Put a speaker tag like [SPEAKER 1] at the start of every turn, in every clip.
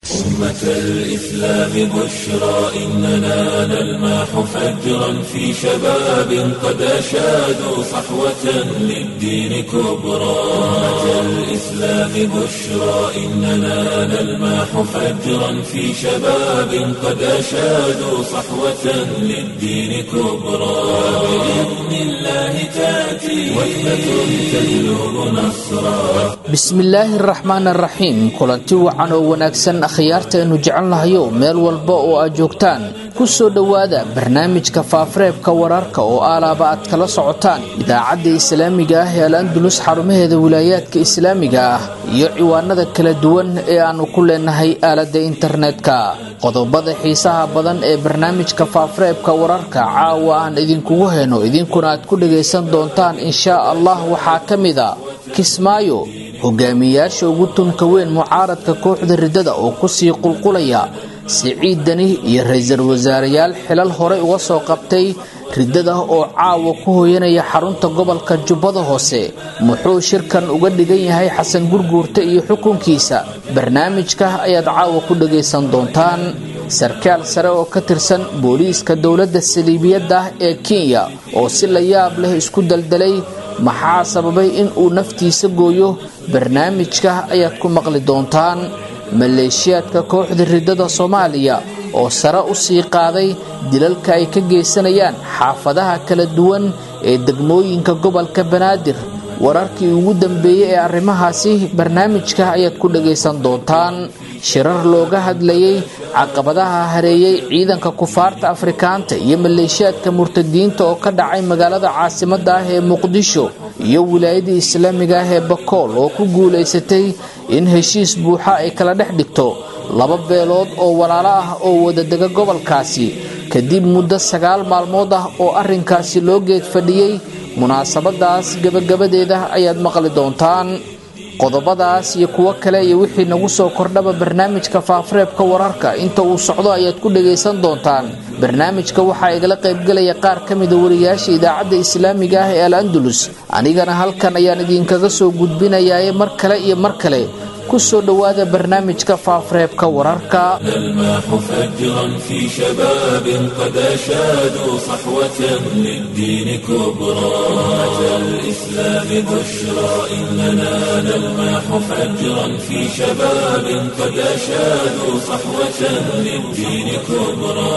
[SPEAKER 1] أمة الإسلام بشرى إننا نلمح فجرا في شباب قد أشادوا صحوة للدين كبرى أمة الإسلام بشرى إننا نلمح فجرا في شباب قد أشادوا صحوة للدين كبرى بإذن الله تأتي وحدة تجلب نصرا
[SPEAKER 2] bismillaahi araxmaan araxiim kulanti wacan oo wanaagsan akhyaartaaynu jecelnahayo meel walba oo aad joogtaan ku soo dhowaada barnaamijka faafareebka wararka oo aalaaba aad kala socotaan idaacadda islaamiga ah ee al andulus xarumaheeda wilaayaadka islaamiga ah iyo ciwaanada kala duwan ee aannu ku leenahay aaladda internetka qodobada xiisaha badan ee barnaamijka faafareebka wararka caawa aan idinkugu heyno idinkuna aad ku dhagaysan doontaan inshaa allah waxaa ka mida kismaayo hogaamiyayaasha ugu tunka weyn mucaaradka kooxda riddada oo kusii qulqulaya siciid dani iyo ra-iisul wasaareyaal xilal horey uga soo qabtay riddada oo caawa ku hooyanaya xarunta gobolka jubbada hoose muxuu shirkan uga dhigan yahay xasan gurguurta iyo xukunkiisa barnaamijka ayaad caawa ku dhagaysan doontaan sarkaal sare oo ka tirsan booliiska dowladda saliibiyadda ee kenya oo si la yaab leh isku daldalay maxaa sababay in uu naftiisa gooyo barnaamijka ayaad ku maqli doontaan maleeshiyaadka kooxda riddada soomaaliya oo sare u sii qaaday dilalka ay ka geysanayaan xaafadaha kala duwan ee degmooyinka gobolka banaadir wararkii ugu dambeeyey ee arrimahaasi barnaamijka ayaad ku dhagaysan doontaan shirar looga hadlayay caqabadaha hareeyey ciidanka kufaarta afrikaanta iyo maleeshiyaadka murtadiinta oo ka dhacay magaalada caasimadda ah ee muqdisho iyo wilaayada islaamiga ah ee bakool oo ku guulaysatay in heshiis buuxa ay kala dhex dhigto laba beelood oo walaalo ah oo wadadega gobolkaasi kadib muddo sagaal maalmood ah oo arrinkaasi loo geed fadhiyey munaasabadaas gebagabadeeda ayaad maqli doontaan qodobadaas iyo kuwo kale iyo wixii nagu soo kordhaba barnaamijka faafareebka wararka inta uu socdo ayaad ku dhagaysan doontaan barnaamijka waxaa igala qaybgelaya qaar ka mida wariyaasha idaacadda islaamiga ah ee al andulus anigana halkan ayaan idinkaga soo gudbinayaaye mar kale iyo mar kale ku soo dhowaada barnaamijka faafareebka wararka
[SPEAKER 1] نلمح فجرا في شباب قد أشادوا صحوة للدين كبرى أمة الإسلام بشرى إننا نلمح فجرا في شباب قد أشادوا صحوة للدين كبرى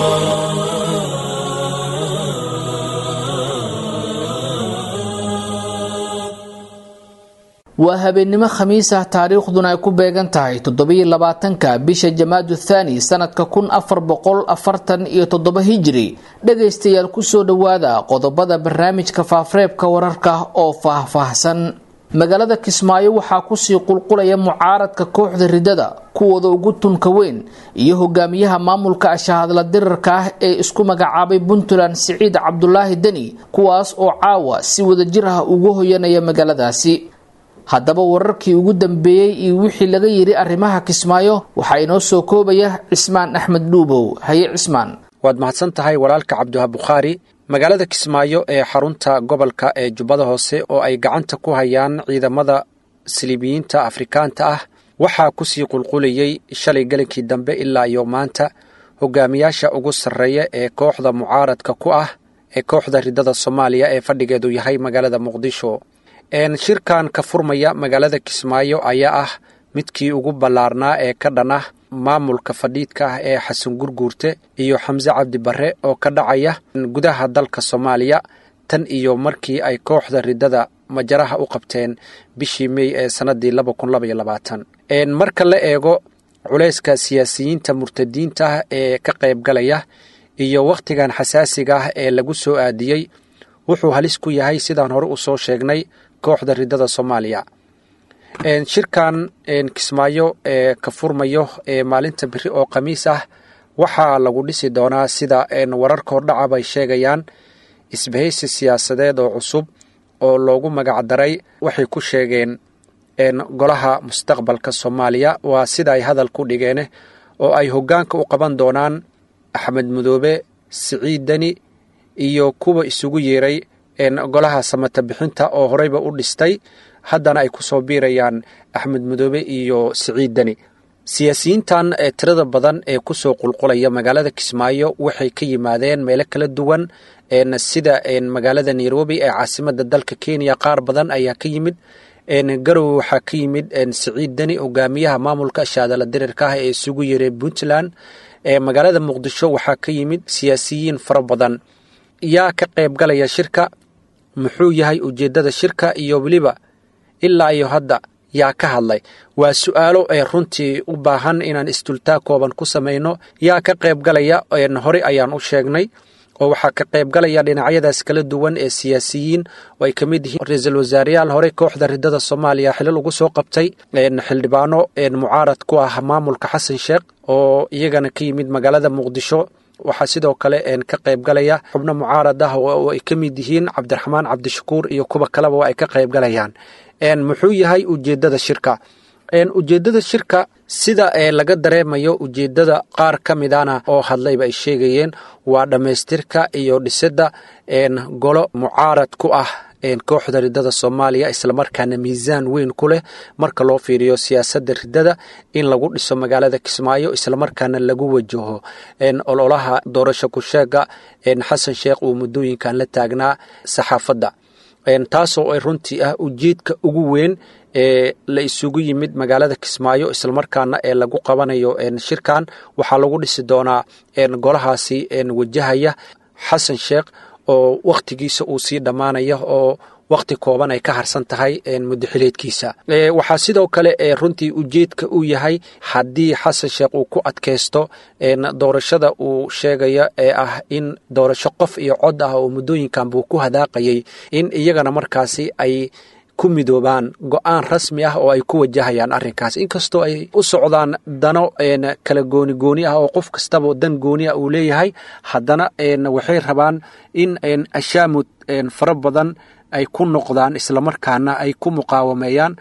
[SPEAKER 2] waa habeennimo khamiis ah taariikhduna ay ku beegan tahay toddobiyo labaatanka bisha jamaadu thaani sanadka kun afar boqol afartan iyo toddoba hijiri dhagaystayaal kusoo dhowaada qodobada barnaamijka faafareebka wararka oo faah-faahsan magaalada kismaayo waxaa kusii qulqulaya mucaaradka kooxda riddada kuwooda ugu tunka weyn iyo hogaamiyaha maamulka ashahadla dirarka ah ee isku magacaabay puntland siciid cabdulaahi deni kuwaas oo caawa si wadajir ah ugu hoyanaya magaaladaasi haddaba wararkii ugu dambeeyey iyo wixii laga yidhi arrimaha kismaayo waxaa inoo soo koobaya cismaan axmed dhuubow haye cismaan
[SPEAKER 3] waad mahadsan tahay walaalka cabdiwaha bukhaari magaalada kismaayo ee xarunta gobolka ee jubbada hoose oo ay gacanta ku hayaan ciidamada siliibiyiinta afrikaanta ah waxaa kusii qulqulayey shalay gelinkii dambe ilaa iyo maanta hogaamiyaasha ugu sarreeya ee kooxda mucaaradka ku ah ee kooxda riddada soomaaliya ee fadhigeedu yahay magaalada muqdisho shirkan ka furmaya magaalada kismaayo ayaa ah midkii ugu ballaarnaa ee ka dhan ah maamulka fadhiidka ah ee xasan gurguurte iyo xamse cabdi barre oo ka dhacaya gudaha dalka soomaaliya tan iyo markii ay kooxda riddada majaraha u qabteen bishii mey ee sannaddii marka la eego culayska siyaasiyiinta murtadiinta ah ee ka qaybgalaya iyo wakhtigan xasaasiga ah ee lagu soo aadiyey wuxuu halis ku yahay sidaan hore u soo sheegnay kooxda riddada soomaaliya shirkan kismaayo ee ka furmayo ee maalinta beri oo khamiis ah waxaa lagu dhisi doonaa sida wararka hordhacab ay sheegayaan isbahaysi siyaasadeed oo cusub oo loogu magacdaray waxay ku sheegeen golaha mustaqbalka soomaaliya waa sida ay hadal ku dhigeen oo ay hoggaanka u qaban doonaan axmed mudoobe siciid deni iyo kuwa isugu yeeray golaha samata bixinta oo horeyba u dhistay haddana ay ku soo biirayaan axmed mudoobe iyo siciid deni siyaasiyiintan ee tirada badan ee kusoo qulqulaya magaalada kismaayo waxay ka yimaadeen meelo kala duwan sida magaalada nairobi ee caasimada dalka kenya qaar badan ayaa ka yimid garowe waxaa ka yimid siciid deni hogaamiyaha maamulka shaadala dirirka ah ee isugu yeeray puntland magaalada muqdisho waxaa ka yimid siyaasiyiin fara badan yaa ka qayb galaya shirka muxuu yahay ujeeddada shirka iyo weliba ilaa iyo hadda yaa ka hadlay waa su-aalo ee runtii u baahan inaan istultaa kooban ku samayno yaa ka qayb galaya horey ayaan u sheegnay oo waxaa ka qayb galaya dhinacyadaas kala duwan ee siyaasiyiin oo ay ka mid yihiin ra-iisul wasaareyaal horey kooxda ridada soomaaliya xilal ugu soo qabtay xildhibaano mucaarad ku ah maamulka xasan sheekh oo iyagana ka yimid magaalada muqdisho waxaa sidoo kale ka qayb galaya xubno mucaarad ah oo ay ka mid yihiin cabdiraxmaan cabdishakuur iyo kuwa kaleba ay ka qayb galayaan muxuu yahay ujeeddada shirka ujeeddada shirka sida laga dareemayo ujeeddada qaar ka midana oo hadlayba ay sheegayeen waa dhammaystirka iyo dhisidda golo mucaarad ku ah kooxda ridada soomaaliya islamarkaana miisaan weyn ku leh marka loo fiiriyo siyaasadda ridada in lagu dhiso magaalada kismaayo islamarkaana lagu wajaho ololaha doorasho ku-sheega xasan sheekh uu muddooyinkan la taagnaa saxaafadda taasoo ay runtii ah ujeedka ugu weyn ee la isugu yimid magaalada kismaayo islamarkaana ee lagu qabanayo shirkan waxaa lagu dhisi doonaa golahaasi wajahaya xasan sheekh oo wakhtigiisa uu sii dhammaanaya oo wakhti kooban ay ka harsan tahay muddo xileedkiisa waxaa sidoo kale runtii ujeedka uu yahay haddii xasan sheekh uu ku adkaysto doorashada uu sheegaya ee ah in doorasho qof iyo cod ah oo muddooyinkan buu ku hadaaqayay in iyagana markaasi ay ku midoobaan go-aan rasmi ah oo ay ku wajahayaan arrinkaas inkastoo ay u socdaan dano kala gooni gooni ah oo qof kastaba dan gooni ah uu leeyahay haddana waxay rabaan in ashaamud fara badan ay ku noqdaan islamarkaana ay ku muqaawameeyaan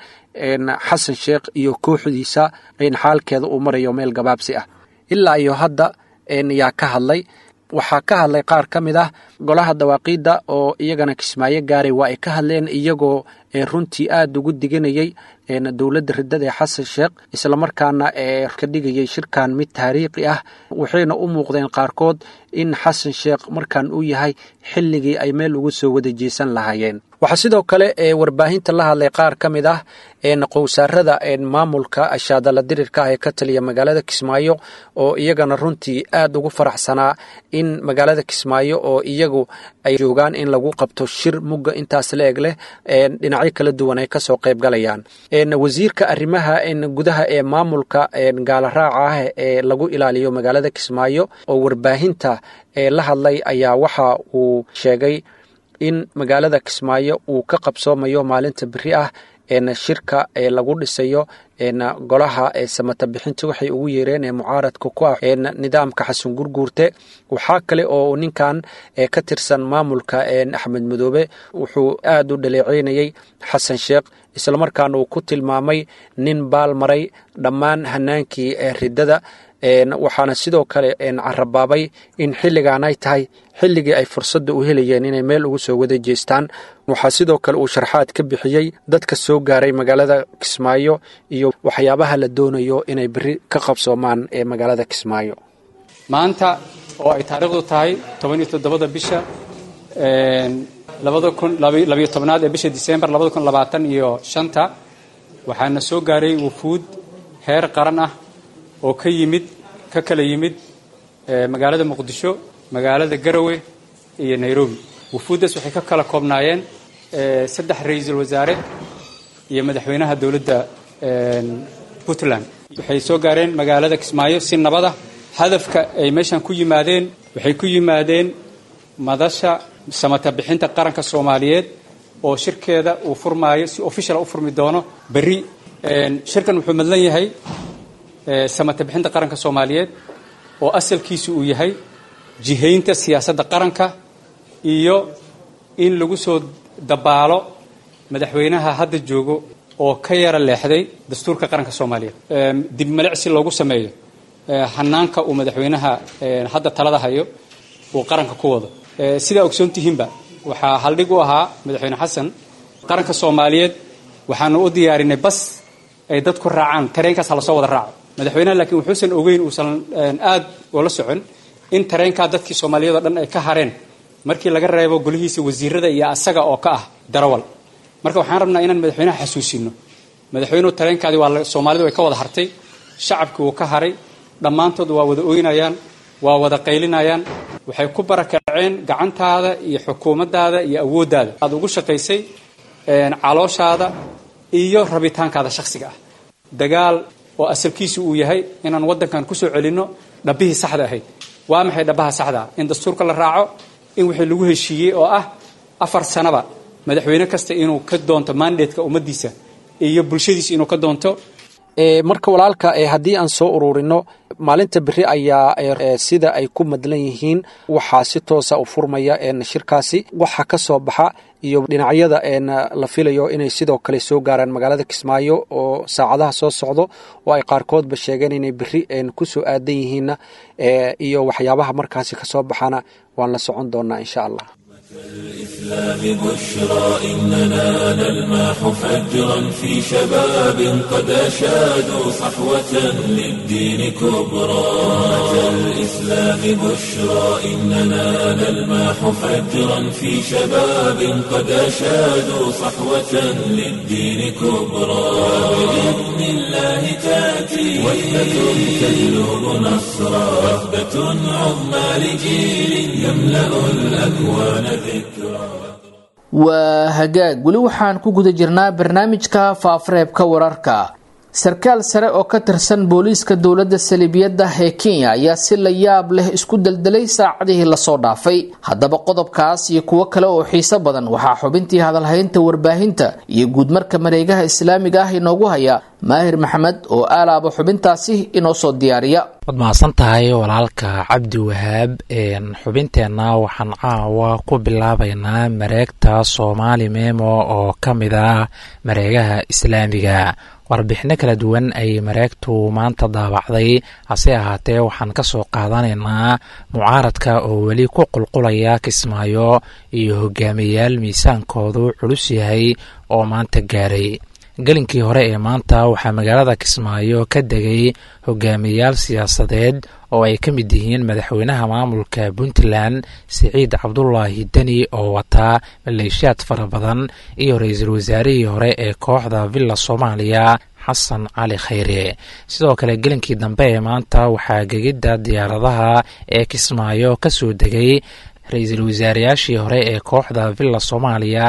[SPEAKER 3] xasan sheekh iyo kooxdiisa xaalkeeda uu marayo meel gabaabsi ah ilaa iyo hadda yaa ka hadlay waxaa ka hadlay qaar ka mid ah golaha dawaaqiidda oo iyagana kismaayo gaaray waa ay ka hadleen iyagoo runtii aada ugu diganayay dowladda ridada ee xasan sheekh islamarkaana ka dhigayay shirkan mid taariikhi ah waxayna u muuqdeen qaarkood in xasan sheekh markan uu yahay xilligii ay meel ugu soo wada jeesan lahaayeen waxaa sidoo kale warbaahinta la hadlay qaar ka mid ah qowsaarada maamulka ashaadala dirirka ah ee ka taliya magaalada kismaayo oo iyagana runtii aada ugu faraxsanaa in magaalada kismaayo oo iyagu ay joogaan in lagu qabto shir mugga intaas la eg leh dhinacyo kala duwan ay kasoo qayb galayaan wasiirka arrimaha gudaha ee maamulka gaala raaca ah ee lagu ilaaliyo magaalada kismaayo oo warbaahinta la hadlay ayaa waxa uu sheegay in magaalada kismaayo uu ka qabsoomayo maalinta beri ah shirka ee lagu dhisayo golaha samata bixinta waxay ugu yeereen ee mucaaradka ku ah nidaamka xasan gurguurte waxaa kale oo ninkan ka tirsan maamulka axmed madoobe wuxuu aada u dhaleeceynayey xasan sheekh islamarkaana uu ku tilmaamay nin baal maray dhammaan hanaankii ridada waxaana sidoo kale carabaabay in xilligan ay tahay xilligii ay fursadda u helayeen inay meel ugu soo wada jeestaan waxaa sidoo kale uu sharxaad ka bixiyey dadka soo gaaray magaalada kismaayo iyo waxyaabaha la doonayo inay beri ka qabsoomaan ee magaalada kismaayo
[SPEAKER 4] maanta oo ay taariikhdu tahay toban iyo toddobada bisha labada kun labayo tobnaad ee bisha disembar labada kun labaatan iyo shanta waxaana soo gaaray wufuud heer qaran ah oo ka yimid ka kala yimid magaalada muqdisho magaalada garowe iyo nairobi wufuuddaas waxay ka kala koobnaayeen saddex ra-iisul wasaare iyo madaxweynaha dowladda puntland waxay soo gaareen magaalada kismaayo si nabada hadafka ay meeshan ku yimaadeen waxay ku yimaadeen madasha samata bixinta qaranka soomaaliyeed oo shirkeeda uu furmaayo si official u furmi doono berri shirkan wuxuu madlan yahay samata bixinta qaranka soomaaliyeed oo asalkiisu uu yahay jihaynta siyaasadda qaranka iyo in lagu soo dabaalo madaxweynaha hadda joogo oo ka yara leexday dastuurka qaranka soomaaliyeed dib malicsi loogu sameeyo hanaanka uu madaxweynaha hadda talada hayo uu qaranka ku wado sidaa ogsoon tihiinba waxaa haldhig u ahaa madaxweyne xasan qaranka soomaaliyeed waxaanu u diyaarinay bas ay dadku raacaan tareenkaas hala soo wada raaco madaxweynaha laakiin wuxuusan ogeyn uusan aad ula socon in tareenkaa dadkii soomaaliyad o dhan ay ka hareen markii laga reebo golihiisa wasiirada iyo asaga oo ka ah darawal marka waxaan rabnaa inaan madaxweynaha xasuusino madaxweynuhu tareenkaadii waa soomaalidu way ka wada hartay shacabkii wuu ka haray dhammaantood waa wada oynayaan waa wada qaylinayaan waxay ku barakaceen gacantaada iyo xukuumaddaada iyo awooddaada aad ugu shaqaysay calooshaada iyo rabitaankaada shakhsiga ah dagaal oo asalkiisu uu yahay inaan waddankan kusoo celinno dhabbihii saxda ahayd waa maxay dhabbaha saxda ah in dastuurka la raaco in wixii lagu heshiiyey oo ah afar sanaba madaxweyne kasta inuu ka doonto mandatka ummaddiisa iyo bulshadiisa inuu ka doonto
[SPEAKER 3] marka walaalka haddii aan soo ururino maalinta beri ayaa sida ay ku madlan yihiin waxaa si toosa u furmaya shirkaasi waxa ka soo baxa iyo dhinacyada la filayo inay sidoo kale soo gaaraan magaalada kismaayo oo saacadaha soo socdo oo ay qaarkoodba sheegeen inay beri kusoo aadan yihiinna iyo waxyaabaha markaasi kasoo baxana waan la socon doonaa insha allah
[SPEAKER 1] الإسلام بشرى إننا نلمح فجرا في شباب قد أشادوا صحوة للدين كبرى أمة الإسلام بشرى إننا نلمح فجرا في شباب قد أشادوا صحوة للدين كبرى بإذن الله تأتي وحدة تجلب نصرا وحدة عظمى لجيل يملأ الأكوان
[SPEAKER 2] waa hagaag weli waxaan ku guda jirnaa barnaamijka faafareebka wararka sarkaal sare oo ka tirsan booliiska dowladda saliibiyadda ee kenya ayaa si la yaab leh isku deldelay saacadihii lasoo dhaafay haddaba qodobkaas iyo kuwo kale oo xiiso badan waxaa xubintii hadalhaynta warbaahinta iyo guudmarka mareegaha islaamiga ah inoogu haya maahir maxamed oo aalaaba xubintaasi inoo soo diyaariya
[SPEAKER 5] waad mahadsan tahay walaalka cabdi wahaab xubinteenna waxaan caawa ku bilaabaynaa mareegta soomaali memo oo ka mid ah mareegaha islaamiga warbixino kala duwan ay mareegtu maanta daabacday hase ahaatee waxaan ka soo qaadanaynaa mucaaradka oo weli ku qulqulaya kismaayo iyo hogaamiyayaal miisaankoodu culus yahay oo maanta gaaray gelinkii hore ee maanta waxaa magaalada kismaayo ka degay hogaamiyayaal siyaasadeed oo ay ka mid yihiin madaxweynaha maamulka puntland siciid cabdulaahi deni oo wataa maleeshiyaad fara badan iyo ra-iisul wasaarihii hore ee kooxda villa soomaaliya xasan cali khayre sidoo kale gelinkii dambe ee maanta waxaa gegidda diyaaradaha ee kismaayo ka soo degay ra-iisul wasaareyaashii hore ee kooxda villa soomaaliya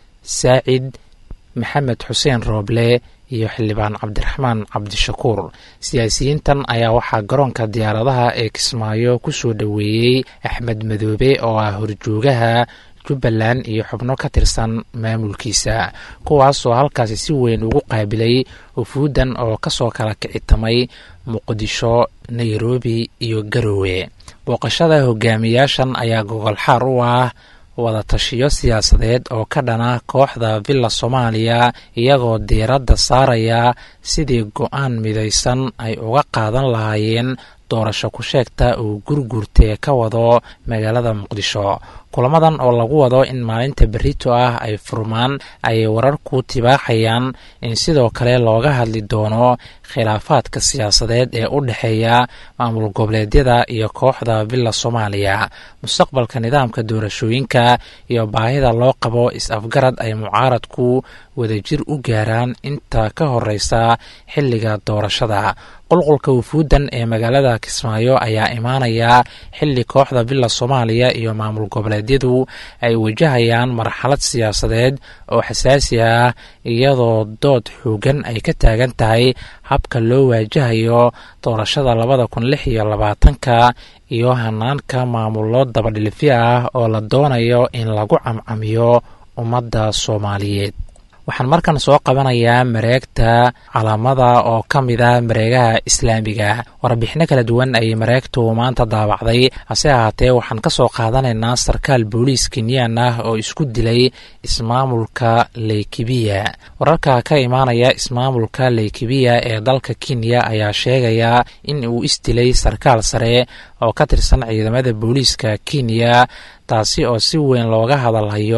[SPEAKER 5] saacid maxamed xuseen rooble iyo xildhibaan cabdiraxmaan cabdishakuur siyaasiyiintan ayaa waxaa garoonka diyaaradaha ee kismaayo ku soo dhoweeyey axmed madoobe oo ah horjoogaha jubbaland iyo xubno ka tirsan maamulkiisa kuwaasoo halkaasi si weyn ugu qaabilay ufuuddan oo kasoo kala kicitamay muqdisho nairobi iyo garowe booqashada hogaamiyaashan ayaa gogolxaar u ah wadatashiyo siyaasadeed oo ka dhana kooxda villa soomaaliya iyagoo diiradda saaraya sidii go-aan midaysan ay uga qaadan lahaayeen doorasho ku sheegta uu gurgurtee ka wado magaalada muqdisho kulamadan oo lagu wado in maalinta berito ah ay furmaan ayay wararku tibaaxayaan in sidoo kale looga hadli doono khilaafaadka siyaasadeed ee u dhexeeya maamul goboleedyada iyo kooxda villa soomaaliya mustaqbalka nidaamka doorashooyinka iyo baahida loo qabo is-afgarad ay mucaaradku wadajir u gaaraan inta ka horeysa xilliga doorashada qulqulka wufuuddan ee magaalada kismaayo ayaa imaanaya xilli kooxda villa soomaaliya iyo maamul goboleedyadu ay wajahayaan marxalad siyaasadeed oo xasaasi ah iyadoo dood xoogan ay ka taagan tahay habka loo waajahayo doorashada labada kun lix iyo labaatanka iyo hanaanka maamullo dabadhilifyo ah oo la doonayo in lagu camcamiyo ummadda soomaaliyeed waxaan markan soo qabanayaa mareegta calaamada oo ka mid ah mareegaha islaamiga warbixino kala duwan ayay mareegtu maanta daabacday hase ahaatee waxaan ka soo qaadanaynaa sarkaal booliis kenyaan ah oo isku dilay ismaamulka leykibiya wararka ka imaanaya ismaamulka leykibiya ee dalka kenya ayaa sheegaya in uu isdilay sarkaal sare oo ka tirsan ciidamada booliiska kenya taasi oo si weyn looga hadalhayo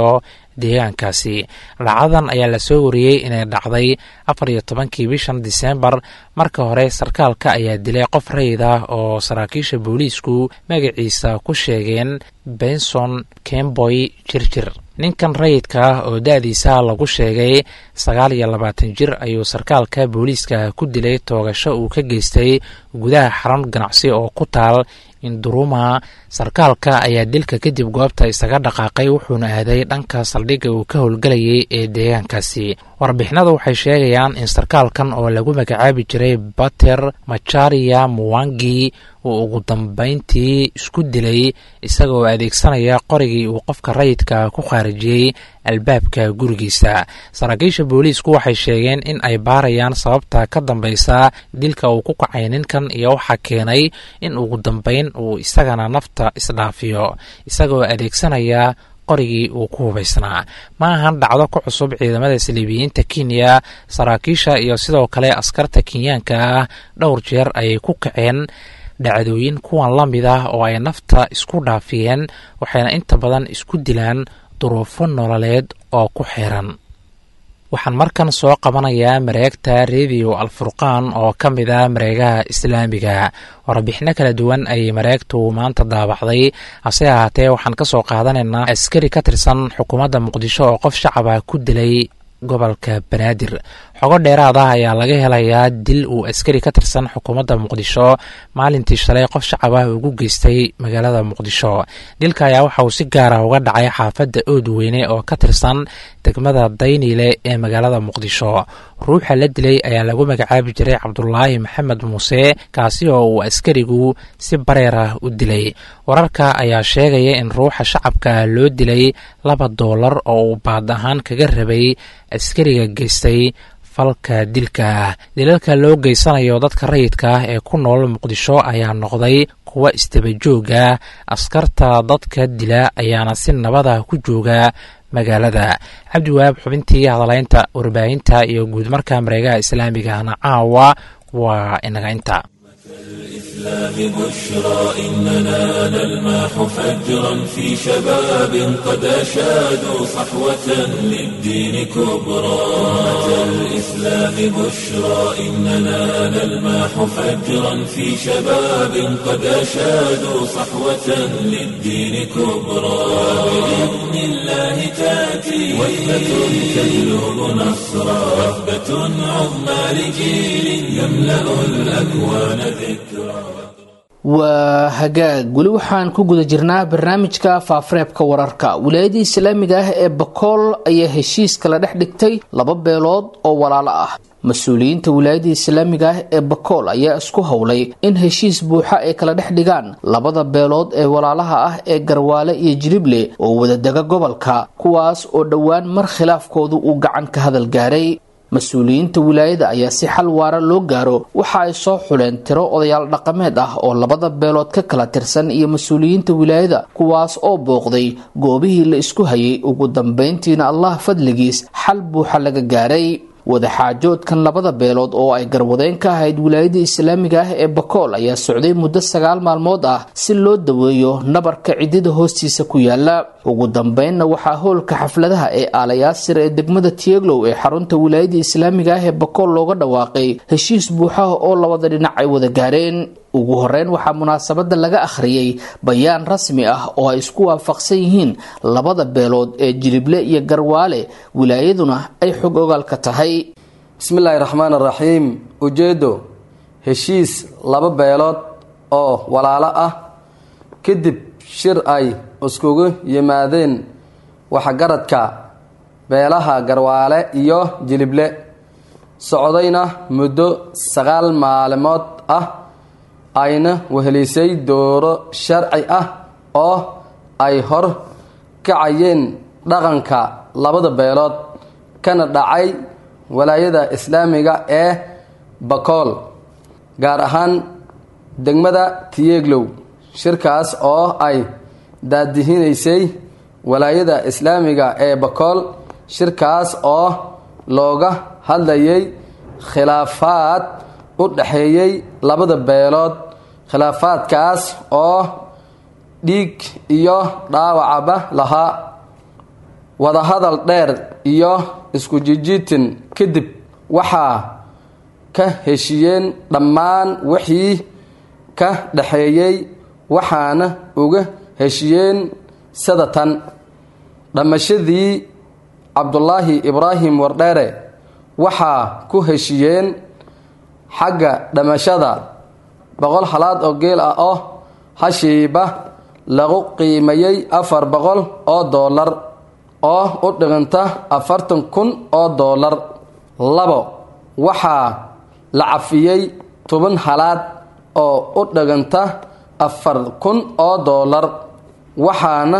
[SPEAKER 5] deegaankaasi dhacdadan ayaa lasoo wariyey inay dhacday afar iyo tobankii bishan diseembar marka hore sarkaalka ayaa dilay qof rayid ah oo saraakiisha booliisku magaciisa ku sheegeen benson kemboy jirjir ninkan rayidka ah oo da-diisa lagu sheegay sagaal iyo labaatan jir ayuu sarkaalka booliiska ku dilay toogasho uu ka geystay gudaha xarun ganacsi oo ku taal induruma sarkaalka ayaa dilka kadib goobta isaga dhaqaaqay wuxuuna aaday dhanka saldhigga uu ka howlgelayay ee deegaankaasi warbixinadu waxay sheegayaan in sarkaalkan oo lagu magacaabi jiray bater macharia muwangi uu ugu dambeyntii isku dilay isagaoo adeegsanaya qorigii uu qofka rayidka ku khaarijiyey albaabka gurigiisa saraakiisha booliisku waxay sheegeen in ay baarayaan sababta ka dambeysa dilka uu ku kacay ninkan iyo waxaa keenay in ugu dambeyn uu isagana nafta isdhaafiyo isagaoo adeegsanaya qorigii uu ku hubaysnaa ma ahan dhacdo ku cusub ciidamada saliibiyiinta kenya saraakiisha iyo sidoo kale askarta kenyaanka ah dhowr jeer ayay ku kaceen dhacdooyin kuwan la mid ah oo ay nafta isku dhaafiyeen waxayna inta badan isku dilaan duruufo nololeed oo ku xiran waxaan markan soo qabanayaa mareegta rediyo alfurqaan oo ka mid ah mareegaha islaamiga warbixino kala duwan ayay mareegtu maanta daabacday hase ahaatee waxaan ka soo qaadanaynaa askari ka tirsan xukuumadda muqdisho oo qof shacaba ku dilay gobolka banaadir xogo dheeraad ah ayaa laga helayaa dil uu askari ka tirsan xukuumadda muqdisho maalintii shalay qof shacab ah ugu geystay magaalada muqdisho dilka ayaa waxa uu si gaar ah uga dhacay xaafadda oodweyne oo ka tirsan degmada dayniile ee magaalada muqdisho ruuxa la dilay ayaa lagu magacaabi jiray cabdulaahi maxamed muuse kaasi oo uu askarigu si bareer ah u dilay wararka ayaa sheegaya in ruuxa shacabka loo dilay laba doolar oo uu baad ahaan kaga rabay askariga geystay falka dilka ah dilalka loo geysanayo dadka rayidka ah ee ku nool muqdisho ayaa noqday kuwa istabajooga askarta dadka dila ayaana si nabada ku jooga magaalada cabdiwahaab xubintii hadalaynta warbaahinta iyo guudmarka mareegaha islaamigahna caawa waa inaga inta
[SPEAKER 1] الإسلام بشرى إننا نلمح فجرا في شباب قد أشادوا صحوة للدين كبرى أمة الإسلام بشرى إننا نلمح فجرا في شباب قد أشادوا صحوة للدين كبرى بإذن الله تأتي وثبة تجلب نصرا وثبة عظمى لجيل يملأ الأكوان
[SPEAKER 2] waa hagaag weli waxaan ku guda jirnaa barnaamijka faafareebka wararka wilaayada islaamiga ah ee bakool ayaa heshiis kala dhex dhigtay laba beelood oo walaalo ah mas-uuliyiinta wilaayada islaamiga ah ee bakool ayaa isku howlay in heshiis buuxa ay kala dhex dhigaan labada beelood ee walaalaha ah ee garwaale iyo jirible oo wadadega gobolka kuwaas oo dhowaan mar khilaafkoodu uu gacan ka hadal gaaray mas-uuliyiinta wilaayada ayaa si xal waara loo gaaro waxa ay soo xuleen tiro odayaal dhaqameed ah oo labada beelood ka kala tirsan iyo mas-uuliyiinta wilaayada kuwaas oo booqday goobihii la isku hayay ugu dambeyntiina allah fadligiis xal buuxa laga gaaray wadaxaajoodkan labada beelood oo ay garwadeen ka ahayd wilaayada islaamiga ah ee bakool ayaa socday muddo sagaal maalmood ah si loo daweeyo nabarka cidida hoostiisa ku yaala ugu dambeynna waxaa howlka xafladaha ee aalayaasir ee degmada tieglow ee xarunta wilaayada islaamiga ah ee bakool looga dhawaaqay heshiis buuxaha oo labada dhinac ay wada gaareen ugu horeyn waxaa munaasabada laga akhriyey bayaan rasmi ah oo ay isku waafaqsan yihiin labada beelood ee jilible iyo garwaale wilaayaduna ay xog ogaal ka tahay
[SPEAKER 6] bismillaahi raxmaan araxiim ujeeddo heshiis laba beelood oo walaalo ah kadib shir ay iskugu yimaadeen waxgaradka beelaha garwaale iyo jilible socdayna muddo sagaal maalmood ah ayna wehelisay dooro sharci ah oo ay hor kacayeen dhaqanka labada beelood kana dhacay walaayada islaamiga ee bakool gaar ahaan degmada tiyeglow shirkaas oo ay daadihinaysay walaayada islaamiga ee bakool shirkaas oo looga hadlayay khilaafaad u dhexeeyey labada beelood khilaafaadkaas oo dhiig iyo dhaawacaba lahaa wadahadal dheer iyo isku jijiitin kadib waxaa ka heshiyeen dhammaan wixii ka dhaxeeyey waxaana uga heshiyeen sida tan dhammashadii cabdulaahi ibraahim wardheere waxaa ku heshiyeen xagga dhammashada boqol halaad oo geel ah oo hashiiba lagu qiimayey afar boqol oo doolar oo u dhiganta afartan kun oo doolar labo waxaa la cafiyey toban halaad oo u dhiganta afar kun oo doolar waxaana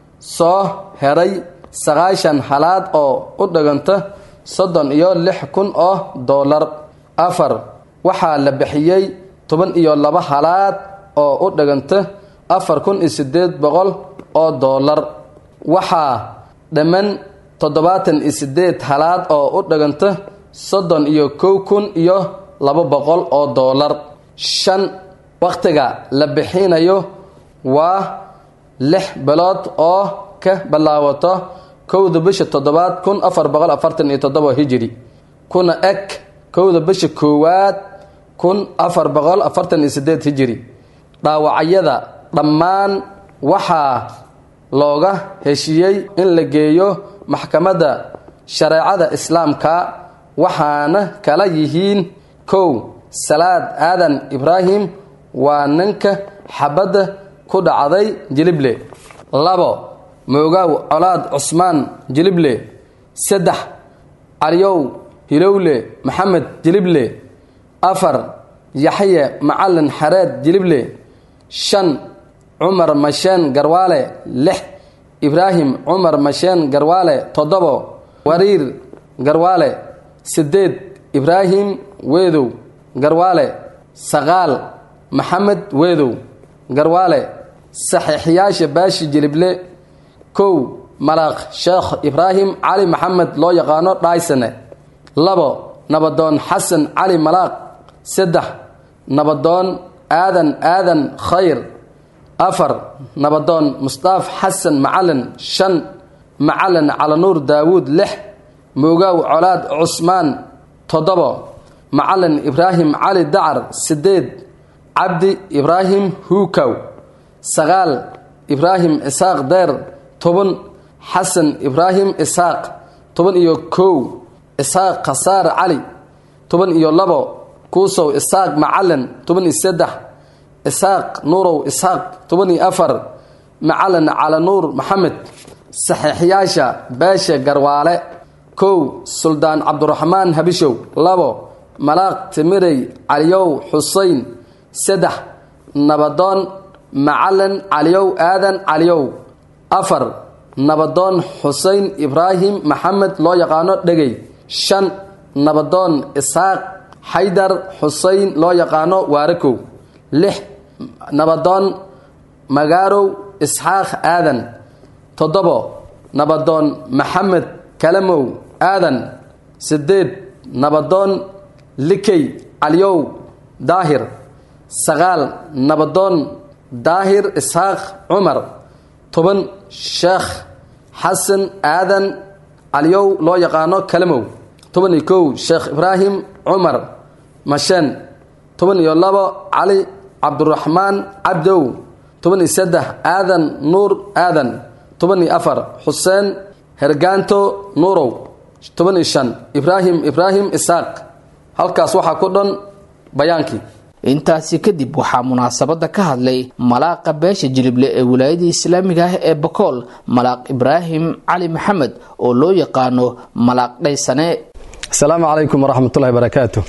[SPEAKER 6] soo heray sagaashan halaad oo u dhiganta soddon iyo lix kun oo doolar afar waxaa la bixiyey toban iyo laba halaad oo u dhiganta afar kun iyo siddeed boqol oo doolar waxaa dhamman toddobaatan iyo siddeed halaad oo u dhiganta soddon iyo kow kun iyo laba boqol oo doolar shan wakhtiga la bixinayo waa lix bilood oo ka bilaawato kowda bisha toddobaad kun afar boqol afartan iyo toddoba hijiri kuna eg kowda bisha koowaad kun afar boqol afartan iyo sideed hijiri dhaawacyada dhammaan waxaa looga heshiiyey in la geeyo maxkamadda shareecada islaamka waxaana kala yihiin kow salaad aadan ibraahim waa ninka xabadda ku dhacday jilible labo moogaw colaad cusmaan jilible saddex caliyow hilowle maxamed jilible afar yaxye macalin xareed jilible shan cumar masheen garwaale lix ibraahim cumar masheen garwaale toddobo wariir garwaale sideed ibraahim weedow garwaale saqaal maxamed weedow garwaale saxiixyaasha baashi jilible kow malaaq sheekh ibraahim cali maxamed loo yaqaano dhaysane labo nabadoon xasan cali malaaq saddex nabadoon aadan aadan khayr afar nabadoon mustaaf xasan macalin shan macalin calanuur daawuud lix moogaw colaad cusmaan toddobo macalin ibraahim cali dacar sideed cabdi ibraahim huukow sagaal ibraahim isaaq deer toban xasan ibraahim isaaq toban iyo kow isaaq khasaar cali toban iyo labo kuusow isaaq macalin toban iyo saddex isaaq nuurow isaaq toban iyo afar macalin calanuur maxamed saxiixyaasha beesha garwaale kow suldaan cabduraxmaan habishow labo malaaq timirey caliyow xuseyn saddex nabadoon macalin caliyow aadan caliyow afar nabadoon xuseyn ibraahim maxamed loo yaqaano dhegey shan nabadoon isaaq xaydar xuseyn loo yaqaano waarakow lix nabadoon magaarow isxaaq aadan toddobo nabadoon maxamed kalamow aadan sideed nabadoon likey caliyow daahir sagaal nabadoon daahir isxaaq cumar toban sheekh xasan aadan caliyow loo yaqaano kalamow toban iyo kow sheekh ibraahim cumar masheen toban iyo labo cali cabduraxmaan cabdow toban iyo saddex aadan nuur aadan toban iyo afar xuseen hergaanto nuurow toban iyo shan ibraahim ibraahim isaaq halkaas waxaa ku dhan bayaankii
[SPEAKER 2] intaasi kadib waxaa munaasabada ka hadlay malaaqa beesha jilible ee wilaayada islaamiga ah ee bakool malaaq ibraahim cali maxamed oo loo yaqaano malaaq dhaysane
[SPEAKER 6] asalaamu calaykum waraxmatullahi barakaatu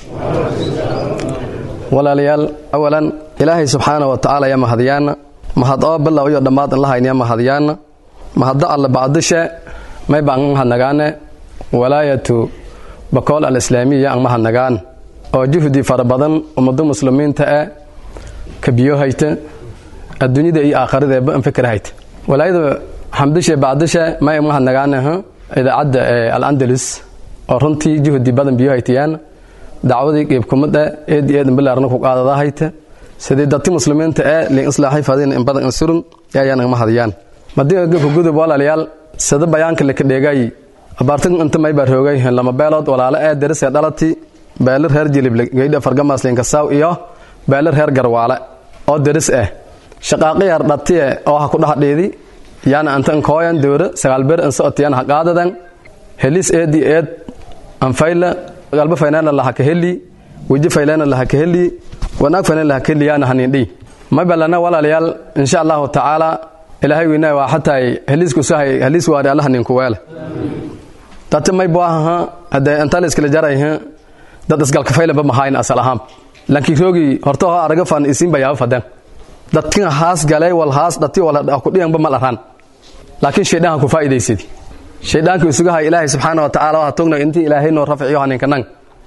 [SPEAKER 6] walaalayaal awalan ilaahay subxaana wa tacaala ya mahadyaana mahad oo bilow iyo dhammaad in la haynaya mahadyaana mahaddo alle bacdishe may baan an hadnagaane walaayatu bakool alislaamiya an mahadnagaan oo juhdi fara badan ummado muslimiinta ah ka biyo hayta adduunyada iyo aakhiradeeba an fikir hayta walaayada xamdishe bacdishe may an mahadnagaane idaacadda al-andalus oo runtii juhdi badan biyo haytayaan dacwadii qiibkumada eed eedan bilaarna ku qaadada hayta sidii dadti muslimiinta ee liin islaaxay fadin in badan insurun ayaan ma hadiyaan madii gudub walaalayaal sida bayaanka laka dheegay abaartan inta mayba roogay lama beelood walaalo ee darisee dhalati beelir reer jilible geydha fargamaslinkasaaw iyo beelir reer garwaale oo daris ah shaqaaqiyar dhatiye oo ha ku dhahdhiidi yaana anta nkooyan dowra sagaalber insootiyana ha qaadadan helis eedi eed anfayla galba faynana laha ka heli weji faylana laha ka heli wanaag faynana laha ka heli yaana hanindhi mabalana walaalayaal insha allahu tacaala ilaahay weynaa waa xataa heliisku sahay heliis waari allaha ninku weele dati may buahaha hadee inta la iskala jarayha dad isgalka faylanba mahayn asal ahaan lanki roogi horta ho araga fan isin bayaaba fadan dadkin haas galay wal haas dhati wal ku dhiyanba mal aran laakiin shaydaan ku faa'iidaysidi shaydaanka isugu hay ilaahay subxaana wa tacaala waa togna intii ilaahay noo rafciyo haninka nang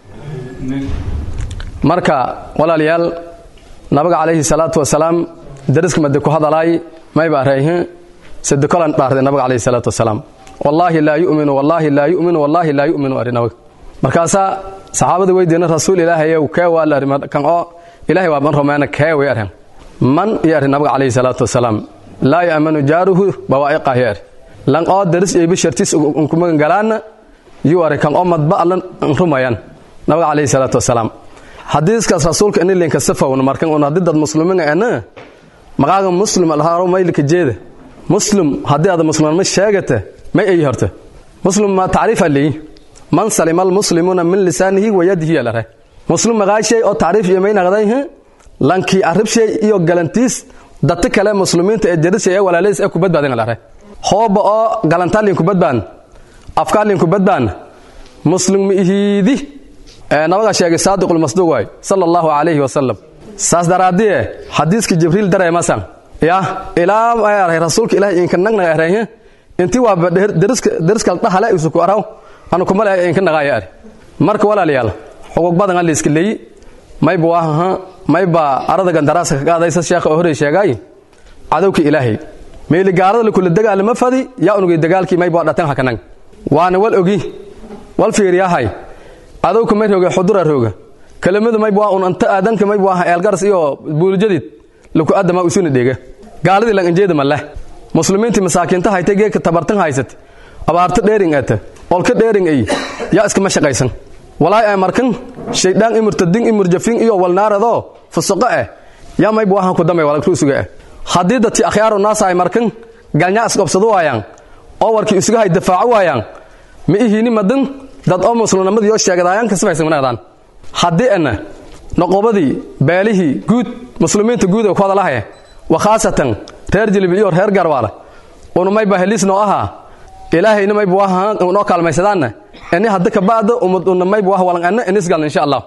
[SPEAKER 6] marka walaalayaal nabiga calayhi salaatu wasalaam dariska made ku hadalaay mayba arayhin sadekolan dhaartay nabiga calayhi salaatu wasalaam wallaahi laa yuminu wallaahi laa yuminu wallaahi laa yuminu ari nabiga markaasaa saxaabada weydiina rasuul ilaahayow kee waa la ari kan oo ilaahay waa man rumeena kee way arhan man iyo ari nabiga calayhi salaatu wasalaam laa ya'manu jaaruhu bawaa'iqah yo ari lan oo daris iyo bishartiis unkumagan galaana yuu ari kan oo madba allan rumayan nabiga calayhi salaatu wasalaam xadiiskaas rasuulka ini linka safawna markan un haddii dad muslimiina ana maqaaga muslim alhaaro maylika jeeda muslim haddii aad muslimnimo sheegata may ay horta muslim ma tacriifa leeyi man salima almuslimuuna min lisaanihi wa yadihi alare muslim maqaashay oo tacriif iyo may naqday lankii aribshay iyo galantiis dadka kale muslimiinta ee jarishay ee walaalays ee ku badbaadin alare hooba oo galantaa linku badbaan afkaa linku badbaan muslim miihiidi nabaga sheegay saadiqulmasduuq waay sala allahu calayhi wasalam saas daraaddiye xadiiska jibriil dareemasan ya ilaa aray rasuulka ilahay inka nagnaga arayhe inti waaba deriskal dhahale isuku araw anu kumale inka naqaaya ari marka walaalayaal xugug badan a layska leeyi mayba waahaha mayba arada gandaraaska ka qaadaysa sheekha oo horey sheegay cadowka ilaahay meeli gaalada lakula dagaalama fadi yaa unugay dagaalkii mayba waa dhatan hakanang waana wal ogi wal fiiriyahay adowka may rooga xudura rooga kelimadu mayb waa un anta aadanka mayb waa eelgaras iyo buuljadid laku adama usuna dhega gaaladii lan injeeda ma leh muslimiintii masaakiinta haytay geedka tabartan haysat abaarto dheering ata olka dheering ay yaa iskama shaqaysan walaay ay markan shaydaan imurtadin imurjafin iyo walnaaradoo fusuqo ah yaa mayb waahan ku damay walagtu isuga ah haddii dadti akhyaaru naasa ay markan galnyaa isqobsado waayaan oo warkii isuga hay dafaaco waayaan ma ihiini madan dad oo muslimnimadii oo sheegadaayaan ka sifaysan wanaagdaan haddii ana noqobadii beelihii guud muslimiinta guud ee ku hadalahaye wa khaasatan reer jilib iyo reer garwaale una mayba heliis noo ahaa ilaahayna mayba waha noo kaalmaysadaanna ini hadda ka ba'da umad una mayba wah walan anna inis galna insha allah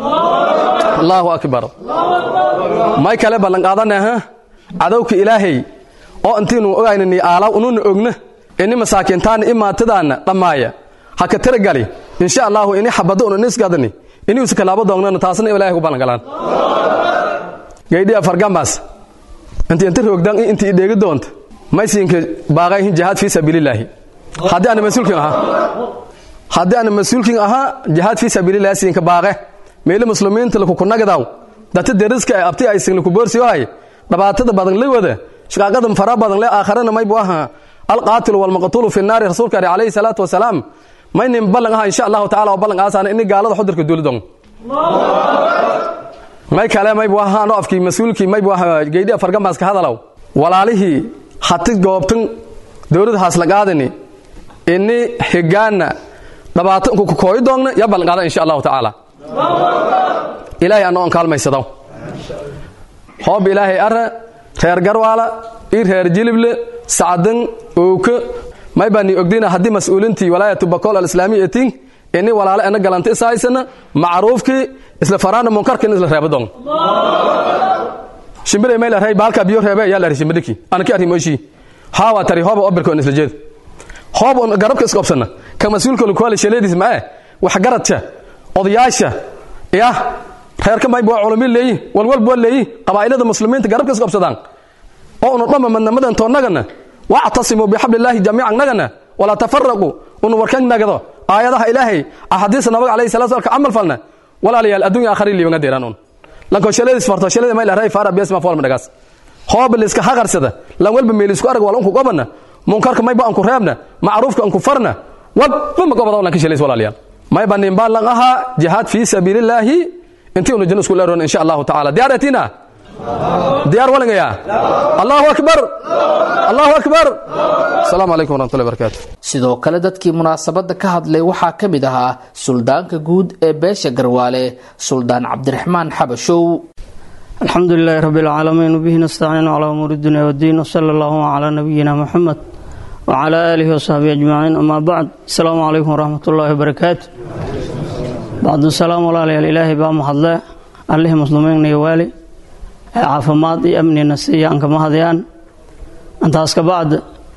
[SPEAKER 6] allahu akbar may kale ballan qaadanaha cadowka ilaahay oo intiinu ogaynani aalaw ununa ogna ini masaakiintaana imaatadaana dhammaaya ha ka tiragali insha allahu ini xabado una nisgadani ini usa kalaabo doonnana taasna ilaahay ku ballangalaan gaydhiya fargambas inti inta roogdan inti idheegi doonta maysiinka baaqayhin jihaad fii sabiilillaahi haddii ana mas-uulkin ahaa haddii ana mas-uulkin ahaa jihaad fii sabiilillahi siinka baaqe meeli muslimiinta lakukunagadaw dati deriska ay abti ay singlaku boorsiyohay dhibaatada badan la wada shaqaaqada fara badan le aakharana maybu ahaa alqaatilu walmaqtuulu fi naari rasuulka ari calayhi salaatu wasalaam maynin ballan aha insha allahu tacala oo ballan aasaana ini gaalada xudurka duulidon may kale maybu ahaa ano afkii mas-uulkii maybu ahaa geydhiya fargambaska hadalow walaalihii hati goobtan dowlada haaslaqaadani ini higaana dhibaato inku kukooyi doogna yaa ballan qaada insha allahu tacaala ilaahay anna on kaalmaysado hoob ilaahay ara reer garwaala ii reer jilible sacdan owka may baa ni ogdina haddii mas-uulintii walaayatu bakool alislaamiya etin ini walaale ena galanta isahaysana macruufkii isla faraana munkarkin isla reebadon shimbire may la rey baalka biyo reebe yaa la ri shimbiriki anaki arri moishi haawa tari hooba obirkoon isla jeed hoob on garabka isqobsana ka mas-uulka lukuwaali shaleediis mae wax garadka odayaasha ya reerka mayb waa culumi leeyi walwalb waa leeyi qabaa'ilada muslimiinta garabka isqobsadaan oo unu dhamma madnamadan toonnagana wactasimuu bixablillaahi jamiican nagana walaa tafaraquu unu warkan nagado aayadaha ilaahay axaadiista nabaga alayhi salatu salka camal falna walaalayaal adduunya aakhari liibanga deeraan un lanko shaladis farto shalada may lahay fara bias ma fool madagaas hoob liska haqarsada lan walba meel isku arag wal unku qobana munkarka mayba anku reebna macruufka anku farna wabba magobada lan ka shelays walaalayaal mayba ninbaa lan ahaa jihaad fii sabiilillaahi intii unu janno isku leeroon insha allahu tacaala diyaar etina diyaar walingaya allahu akbar allahu akbar asalaamu calaykum waraxmatullahi barakaatu
[SPEAKER 2] sidoo kale dadkii munaasabadda ka hadlay waxaa ka mid ahaa suldaanka guud ee beesha garwaale suldaan cabdiraxmaan xabashow
[SPEAKER 7] الحمد لله رب العالمين وبه نستعين على أمور الدنيا والدين وصلى الله على نبينا محمد وعلى آله وصحبه أجمعين أما بعد السلام عليكم ورحمة الله وبركاته بعد السلام على الإله بام حضلاء الله مسلمين يوالي عافمات أمني نسيا أنك مهديان أنت أسك بعد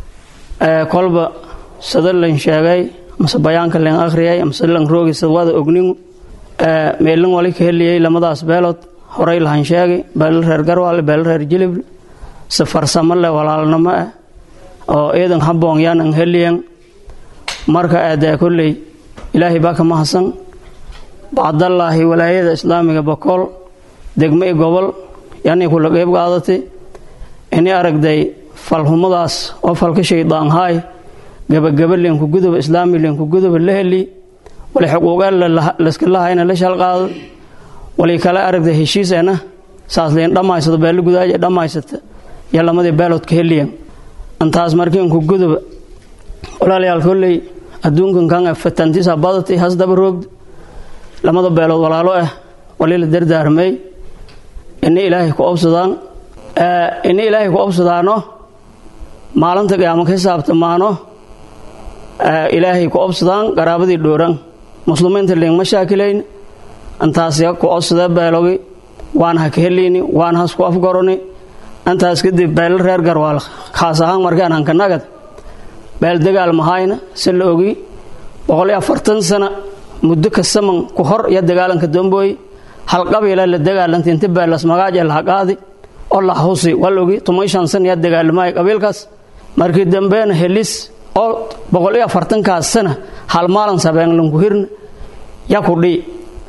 [SPEAKER 7] كلب سدل لن شاقي مس بيانك لن أخريي مس لن روغي سواد أغنين ميلن ولي كهليي لمداس بيلوت horey lahan sheegay beelal reer garwaale beelal reer jilib si farsamo leh walaalnimo ah oo ciidan haboon yaanan heliyan marka aadaa kolley ilaahay baa ka mahadsan bacdallaahi walaayada islaamiga bokool degmo i gobol yani kula qeyb qaadatay ini aragday falhumadaas oo falka shaydaan haay gabagaba leenku guduba islaami leenku guduba la heli wali xuquuqeen layska lahayna la shalqaado wali kale aragda heshiiseena saas leen dhammaysado beelo gudaaja dhammaysata iyo lamadii beelood ka heliyan intaas markiinku guduba walaalayaal kolley adduunkan kan fatantiisa badatay hasdaba roogda lamada beelood walaalo ah wali la dardaarmay ini ilaahay ku obsadaan ini ilaahay ku obsadaano maalinta qiyaamo ka hisaabtamaano ilaahay ku obsadaan qaraabadii dhooran muslimiinta leen ma shaakilayn intaas ku codsada beelogi waan ha ka heliyni waan has ku afgaroni intaas kadib beelo reer garwaal kaas ahaan markaan hanka nagad beel dagaal mahayna si la ogi boqol iyo afartan sana muddo kasaman ku hor iyo dagaalanka dambooy hal qabiila la dagaalanta inta beelas magaaja laha qaadi oo la husi waa la ogi toban shan sana iyo dagaalamaay qabiilkaas markii dambeena helis oo boqol iyo afartankaas sana hal maalin sabeen lanku hirna ya ku dhii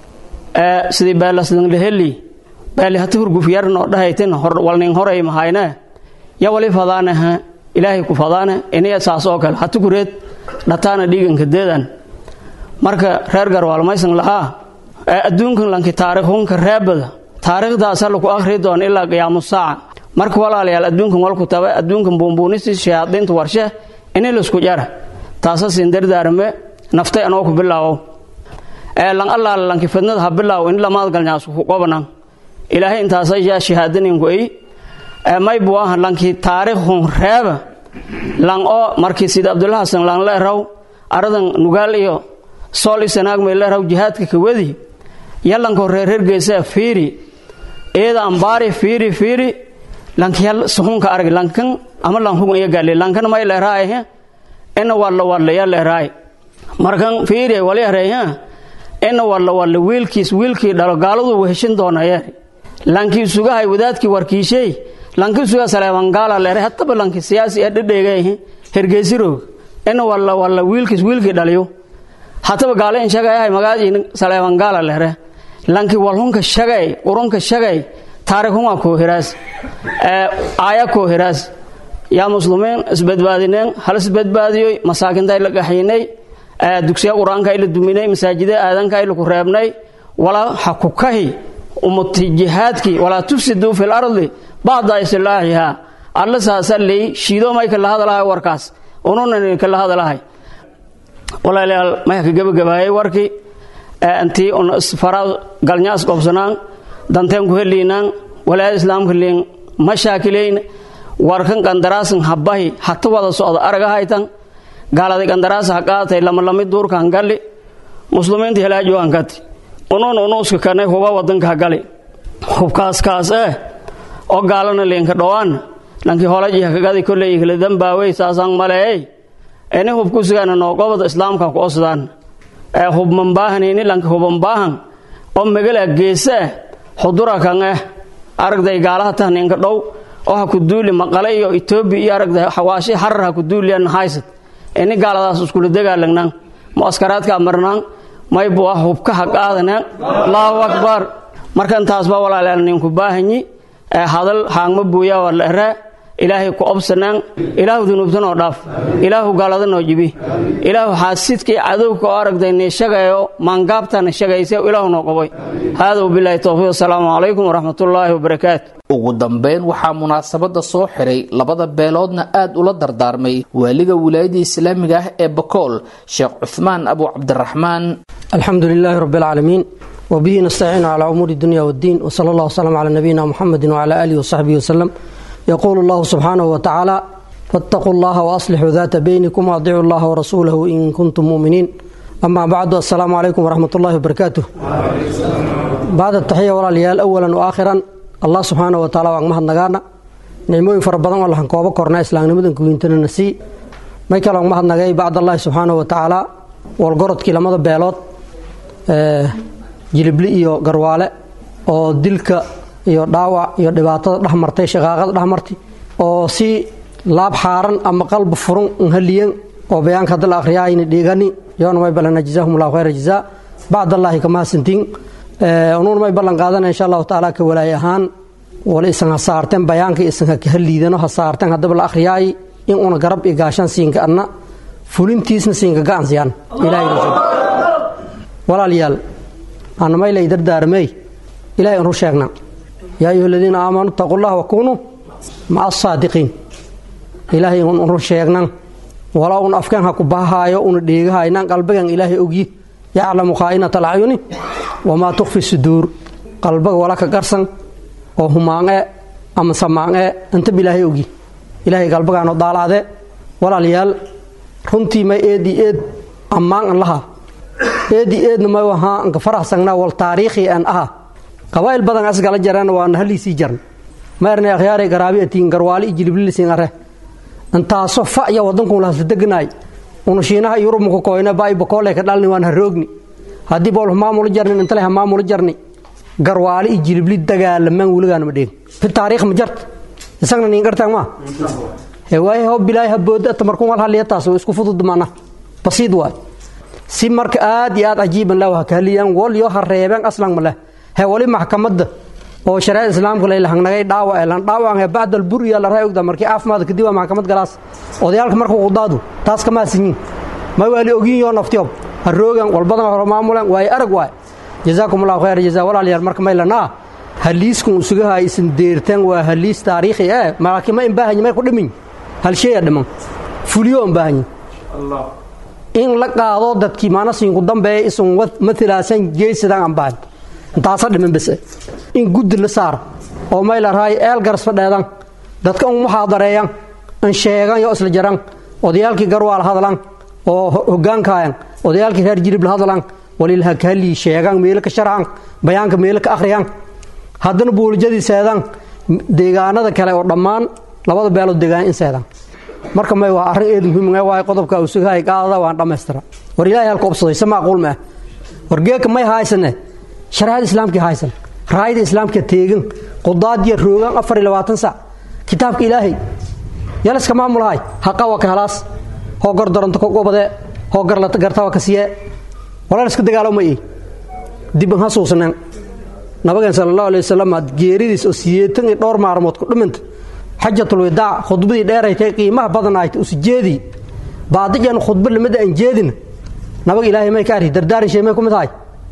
[SPEAKER 7] sidii beelaslan laheli beeli hati hurgufyarn oo dhahaytin walnin horay mahayne ya wali fadaanaha ilaahay ku fadaane iniya saas oo kale hati kureed dhataana dhiiganka deedan marka reer garwaal maysan lahaa adduunkan lanki taarikhunka reebada taariikhdaasa laku akhri doona ilaa qiyaamu saaca marka walaalayaal adduunkan walku taba adduunkan buunbuunistii shayaadiinta warshe ini laisku jara taasa siin dardaarme naftay anoo ku bilaawo lan allaala lanki fidnada ha bilaaw in lamaad galnyaas ku qobanan ilaahay intaasa yaa shahaadaningu ay may buaha lanki taariikhun reeba lan oo markii sida abdullah hasan lan leeraw aradan nugaal iyo sool isanaag may leeraw jihaadka kawadi yalanko reereer geesa fiiri eeda ambaari fiiri fiiri lanki yal suhunka arag lankan ama lanhugun iyo gaali lankan may leeraay ina walla walla ya leeraay markan fiiri wali areeyaa ina walla walla wiilkiis wiilkii dhalo gaaladu weheshin doonayee lankii sugahay wadaadkii warkiishay lankii suga saleebangaala leere hataba lanki siyaasi ee dhidheegay hergeysirog ina walla walla wiilkiis wiilkii dhaliyo hataba gaale in shagayahay magaadii saleebangaala leere lanki walhunka shagay urunka shagay taarikhunga koohiraas aaya koohiraas yaa muslimiin isbadbaadineen hal isbadbaadiyoy masaakinta la gaxyinay dugsiya qur-aanka ayla duminay masaajida aadanka ayla ku reebnay walaa ha ku kahi ummati jihaadkii walaa tufsiduu fi lardi bacda islaaxiha alla saasaley shiido may kala hadalahay warkaas ununan kala hadalahay walaalayaal may ka gebagabaayay warkii intii un isfara galnyaas qobsanaan danteen ku heliinaan walaayada islaamka liin ma shaakilayn warkan qandaraasan habahi hata wada socda aragahaytan gaaladay qandaraasa ha qaatay lamalami duurka hangali muslimiinta helaajo hankati unun unuuska kanay huba wadanka hagali hubkaaskaas eh oo gaalana liinka dhowaan lankii holaji hakagadi kolley kala dambaawey saasaan maleey ini hubkusigaana noogobada islaamka ku osdaan ee hubman baahanini lanki huban baahan oo megala geese eh xudura kan eh aragday gaalaha tahninka dhow oo ha ku duuli maqale iyo etoobiya iyo aragday xawaashi harar ha ku duuliyan haysad ini gaaladaas iskula dagaalanaan muaskaraadka marnaan maybu ah hubka ha qaadanaan allahu akbar marka intaasba walaalayaal ninku baahanyi ee hadal haangma buuyaa waa la eraa ilaahay ku obsanaan ilaahu dunuubtanoo dhaaf ilaahu gaaladanoo jibi ilaahu xaasidkii cadowka oo aragtay niishagayo maangaabtana shagaysa ilaahu noo qabay haada wabilaahi towfiiq asalaamu calaykum waraxmatullaahi wabarakaatu
[SPEAKER 2] ugu dambeyn waxaa munaasabada soo xiray labada beeloodna aad ula dardaarmay waaliga wilaayada islaamiga ah ee bakool sheekh cuhmaan abu cabdiraxmaan
[SPEAKER 8] alxamdu lilaahi rabi alcaalamiin wbihi nastaciinu calaa umuuri dunya wddiin wsala allah wslm cala nabiyina muxamedi wcala aalihi wasaxbihi waslem yaquulu allahu subxaanahu watacaala faataquu llaha waaslixuu daata beynikum waadicu llaha warasuulahu in kuntum muminiin ama bacdu assalaamu calaykum waraxmat ullahi wabarakaatuh bacda taxiya walaalayaal awalan wa aakhiran allah subxaanahu wataala waan mahadnagaana nicmooyin fara badan oo lahan koobo korna islaamnimadan kuwiintanana sii may kale waan mahadnagay bacd allahi subxaanahu watacaala walgorodkii lamada beelood jilibli iyo garwaale oo dilka iyo dhaawac iyo dhibaatada dhex martay shaqaaqada dhex martay oo si laab xaaran ama qalbi furun nhaliyan oo bayaanka hadda la akhriyayni dhigani yoona may balana jazaahum allahu khayra jazaa bacd allaahi kamahadsantiin unuun may ballan qaadana insha allahu tacaala ka walaay ahaan wala isan ha saarteen bayaanka isan ha liidano ha saarteen haddaba la akhriyaayi in una garab iyo gaashaan siinka adna fulintiisna siinka gacan siyaan ilahay walaalayaal anamaylay dardaarmey ilahay anu sheegna yaa ayuha aladiina aamanuu itaquu llah wakunuu maca asaadiqiin ilaahay unu sheegnan wala un afkeen ha ku bahahaayo una dheegahaynan qalbigan ilaahay ogyi yaclamu khaa'inata alacyuni wamaa tukfi suduur qalbaga wala ka garsan oo humaanee ama samaanee intaba ilaahay ogyi ilaahay qalbagaano daalaade walaalayaal runtii may eedii eed ammaan an laha eedi eedna may ahaa anka faraxsangnaa wal taariikhi aan aha qabaa'il badan asgala jareen waana haliisii jarn ma ernay akhyaaray garaabi atiin garwaali i jiliblilisiin are intaaso fa'ya waddankun lahasla deganaay unu shiinaha yurub muku koyne ba'i bakoole ka dhalni waan haroogni haddii bool hamaamula jarnin intale hamaamula jarni garwaali i jilibli dagaalamaan weligaana ma dheegin fi taariikh ma jarta isagna niin gartaan maa he waaye ho bilaahi habooda tamarkun wal haliyataas isku fudud mana basiid waay si marka aad iyo aad cajiiban lah ha kahaliyaan wal yo ha reebeen aslan ma leh he wali maxkamadda oo shareecada islaamka laylahangnagay dhaawac elan dhaawacan he bacdal buriya la raa ogda markii caafimaad kadib waa maxkamad galaas odayaalka marka qudaadu taas kama asinyin ma waali ogyin yoo naftiyob ha roogan walbadan hore maamulan waaye arag waay jazaakum allahu khayr jazaa walaalayaal marka maylanaa haliiskun usugaha isin deertaan waa haliis taariikhi eh malaakiin ma imbaahanyi may ku dhimin hal sheeya dhiman fuliyo imbaahanyi in la qaado dadkii maanasiinku dambeeya isun matilaasan geesidan ambaan intaasa dhiman bese in guddi la saar oo may la rahay eel garas fadheedan dadka un muxaadareeyan in sheegan yo isla jaran odayaalkii garwaal hadlan oo hogaankaayan odayaalkii reer jirib la hadlan walilaha kahallii sheegan meelo ka sharcan bayaanka meelo ka akhriyan haddana buulijadii seedan deegaanada kale oo dhammaan labada beelood deegaan in seedan marka may waa arrin eed muhiim waay qodobka usugahay qaadada waan dhammaystira war ilaahay halka obsaday se macquul ma ah war geeka may haysane shareecada islaamkii haysan raayada islaamka teegan qudaadiya roogan afar iyo labaatan sac kitaabka ilaahay yaliska maamulahay haqawa ka halaas hoo gordaranto ka gobadee hoo gartawa ka siyee walaliska dagaalama ey dib an hasuusneen nabageen sala allahu alay wasalam aad geeridiis oo siyeetan iyo dhowr maalmood ku dhimanta xajatulwadaac khudbadii dheeraytay qiimaha badanaayta usijeedii baadijan khudba lamida aan jeedin nabaga ilaahay may ka arhi dardaaran shay may ku mid tahay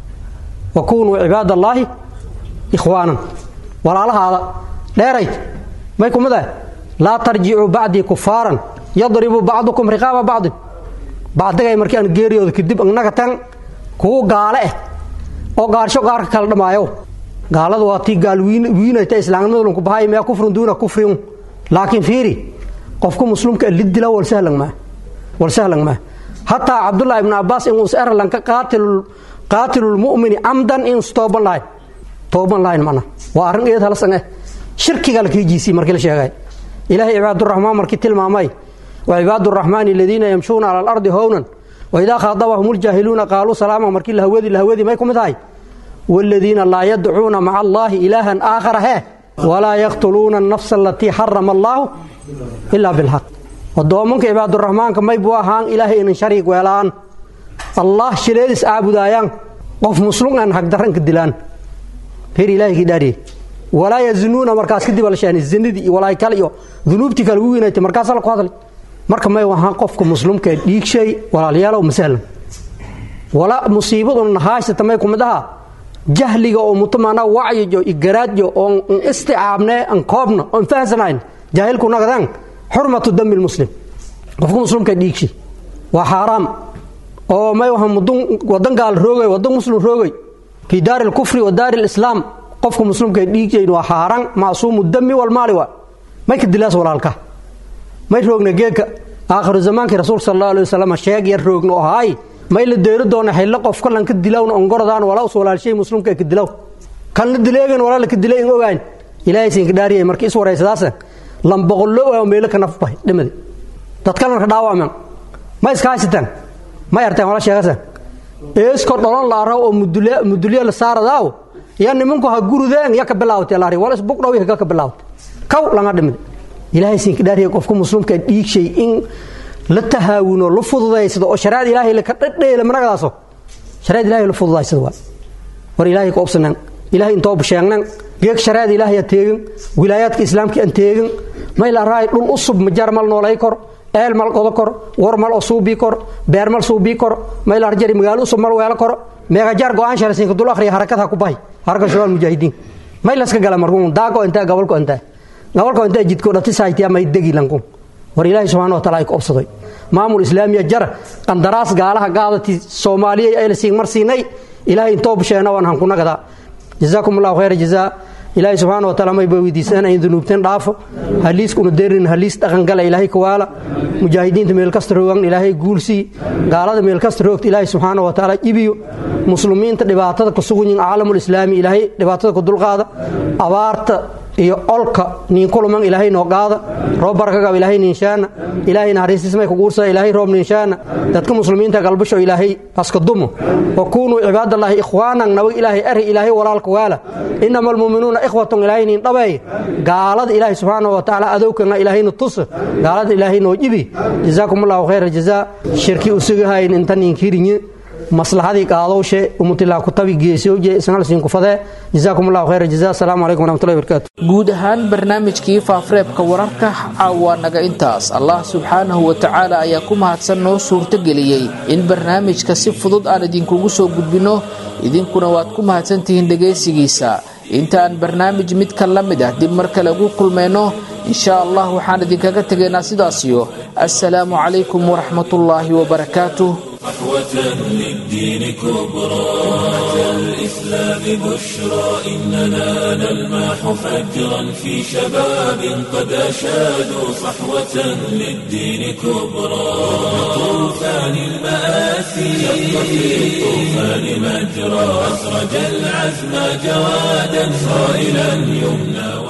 [SPEAKER 8] wa kunuu cibaad allaahi ikhwaanan walaalahaada dheerayt may ku mid tahay laa tarjicuu bacdii kufaaran yadribu bacdukum riqaaba bacdin bacdigay markii aan geeriyooda kadib annaga tan kuwu gaale ah oo gaarsho gaarka kala dhamaayo gaalada waa tii gaal wiinayta islaamnimadulunku bahay mee kufrun duuna kufrin laakiin fiiri qofka muslimka lidila wal sahlan maa wal sahlan maa hataa cabdullahi ibn abbas in us erlan ka qaatilul qaatilul mu'mini amdan in tooban lahayn tooban lahayn mana waa arrin eed halasan eh shirkiga la kiijiisii markii la sheegay ilaahay cibaaduraxmaan markii tilmaamay wa cibaaduraxmaani aladiina yamshuuna cala alardi hownan wa idaa khaadabahum ljaahiluuna qaaluu salaama markii lahawadi lahawadi may ku mid tahay والذين لا يدعون مع الله إلها آخر هي ولا يقتلون النفس التي حرم الله إلا بالحق ودومنك عباد الرحمن كما يبواهان إلهي إن شريك ويلان الله شليدس أعبد آيان قف مسلم أن حق درنك الدلان هير إلهي كداري walaa yazinuuna markaas kadib la sheegay zinadii iyo walaay kale iyo dunuubtii kale ugu weynaytay markaas la ku hadlay marka may wahaan qofka muslimka dhiig shay walaalayaalow masahlan wala musiibadun haysata may kumid aha jahliga oo mutamana wacyijo iyo garaadjo oo isticaabne an koobna oon fahansanayn jaahilku nagadan xurmatu dami lmuslim qofka muslimka dhiig shay waa xaaraam oo may wahaan mudun wadan gaal roogay wadan muslim roogay fii daari lkufri wa daari lislaam qofka muslimka dhiigjayn waa xaaraan macsuumu dami walmaali waa may ka dilaas walaalka may roogna geedka aakhiru zamaankii rasuulka sal allahu alay wasalam sheeg yar roogna oo haay may la deeri doona xillo qof kalan ka dilawna ongorodaan walaa us walaalshay muslimka ka dilaw kan la dileegan walaa la ka dilay in ogaan ilaahay siinka dhaariyay markii is waraysadaasa lamboqollo waa meelo ka nafbay dhimadi dadkalan ka dhaawacman ma iska haysataan ma yarteen wala sheegasan eesko dholon la araw oo mudulya la saaradaaw ya nimanku ha gurudeen ya ka bilaawtay laari wala isbug dhow ya ka bilaawtay kaw langa dhimid ilaahay siinka dhaariyay qofka muslimka dhiigshay in la tahaawuno la fududaysado oo shariicada ilaahay la ka dhadheela managdaaso shariicada ilaahay la fududaysado waa war ilaahay ka obsanan ilaahay intoo busheegnan geeg shariicada ilaahay a teegin wilaayaadka islaamka aan teegin may la raay dhul usub majar mal noolay kor eel mal qodo kor war mal oo suubii kor beer mal suubii kor may la harjari magaalo usub mal weelo kor meegajaar go-aan sharasiinka dul akhriya harakad ha ku bahay haraka shabaal mujaahidiin may laska gala markuun daago intaa gobolko intaa gobolko intaa jidko dhati saaytiya may degi lankun war ilaahay subxaana wa taala ay ku obsaday maamul islaamiya jar qandaraas gaalaha gaadati soomaaliya ayla siin mar siinay ilaahay intoo busheena waan hankunagadaa jazaakum allahu khayra jazaa ilaahay subxaana wa taala mayba weydiisana in dunuubteen dhaafo haliiskuna derin haliis dhaqangala ilaahay kawaala mujaahidiinta meel kasta roogan ilaahay guulsii gaalada meel kasta roogta ilaahay subxaana wa taala ibiyo muslimiinta dhibaatada ku sugan yihin caalamul islaami ilaahay dhibaatada ku dulqaada abaarta iyo olka niin kuluman ilaahay noo qaada roob barakagab ilaahay niinshaana ilaahay naxariistismay kuguursada ilaahay roob niinshaana dadka muslimiinta galbasho ilaahay aska dumo wa kunuu cibaadallaahi ikhwaanan nabag ilaahay ari ilaahay walaalka waala inama almu'minuuna ikhwatun ilaahay niin dhabeey gaalada ilaahay subxaana wa tacaala adowkana ilaahayna tusa gaalada ilaahay noo jibi jazaakum allahu khayra jazaa shirki usugahayn inta niinkirinye maslaxadii qaadowshe umutilaa kutabi geesooje isnalsiin kufadee jazaakum allahu khayra jazaa asalaamu calaykum waraxmatullahi barakaatu
[SPEAKER 2] guud ahaan barnaamijkii faafureebka wararka caawa naga intaas allah subxaanahu wa tacaala ayaa ku mahadsan noo suurtogeliyey in barnaamijka si fudud aan idinkugu soo gudbinno idinkuna waad ku mahadsantihiin dhegaysigiisa intaan barnaamij midka la mid ah dib mar kale ugu kulmayno insha allah waxaan idinkaga tegaynaa sidaasiyo assalaamu calaykum waraxmatullaahi wabarakaatuh
[SPEAKER 1] صحوة للدين كبرى أتى الإسلام بشرى إننا نلمح فجرا في شباب قد أشادوا صحوة للدين كبرى طوفان المآسي شق في الطوفان مجرى أسرج العزم جوادا صائلا يمنى